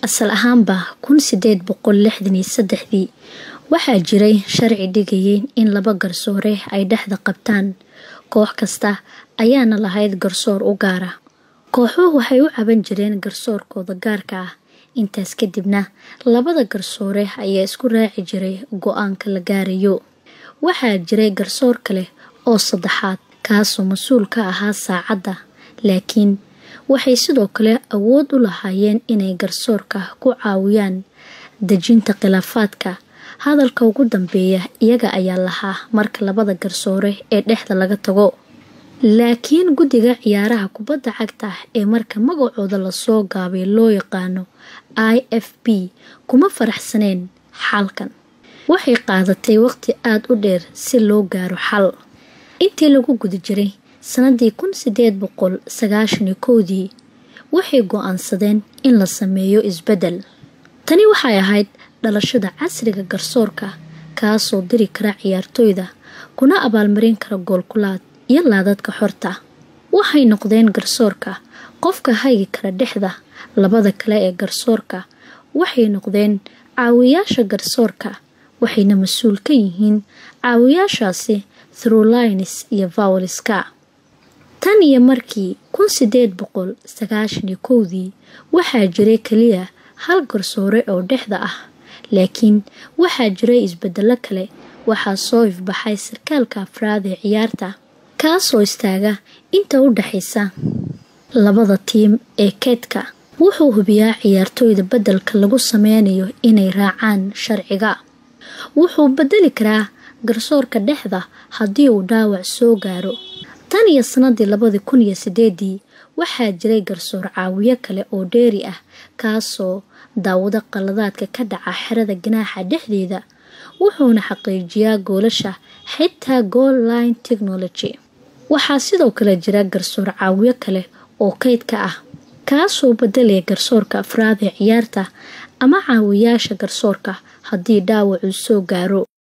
asal ahaanba kun sideed boqol lixdan iyo saddexdii waxaa jiray sharci dhigayay in laba garsoore ay dhexda qabtaan koox kasta ayaana lahayd garsoor u gaara kooxuhu waxay u caban jireen garsoorkooda gaarka ah intaas kadibna labada garsoore ayaa isku raaci jiray go-aanka la gaarayo waxaa jiray garsoor kale oo saddexaad kaasoo mas-uul ka ahaa saacadda laakiin waxay sidoo kale awood u lahaayeen inay garsoorka ku caawiyaan dejinta khilaafaadka hadalka ugu dambeeya iyaga ayaa lahaa marka labada garsoore ee dhexda laga tago laakiin guddiga ciyaaraha kubadda cagta ee marka magacooda lasoo gaabay loo yaqaano i f b kuma faraxsaneen xalkan waxay qaadatay waqti aada u dheer si loo gaaro xal intii lagu guda jiray sanadii kun sideed boqol sagaashani kowdii waxay go-aansadeen in la sameeyo isbeddel tani waxay ahayd dhalashada casriga garsoorka kaasoo diri kara ciyaartooyda kuna abaalmarin kara goolkulaad iyo laadadka xorta waxay noqdeen garsoorka qofka hagi kara dhexda labada kale ee garsoorka waxay noqdeen caawiyaasha garsoorka waxayna mas-uul ka yihiin caawiyaashaasi thrulines iyo vowliska tan iyo markii kun sideed boqol sagaashani kowdii waxaa jiray keliya hal garsoore oo dhexda ah laakiin waxaa jiray isbedelo kale waxaa soo ifbaxay sarkaalka afraad ee ciyaarta kaasoo istaaga inta u dhexaysa labada tiim ee keedka wuxuu hubiyaa ciyaartooyda beddelka lagu sameynayo inay raacaan sharciga wuxuu bedeli karaa garsoorka dhexda haddii uu dhaawac soo gaaro tan iyo sanadii labadii kun iyo sideedii waxaa jiray garsoor caawiyo kale oo dheeri ah kaasoo daawado qaladaadka ka dhaca xerada ganaaxa dhexdeeda wuxuuna xaqiijiyaa goolasha xitaa goal line technology waxaa sidoo kale jira garsoor caawiyo kale oo kaydka ah kaasoo bedelaya garsoorka afraad ee ciyaarta ama caawiyaasha garsoorka haddii dhaawacuu soo gaaro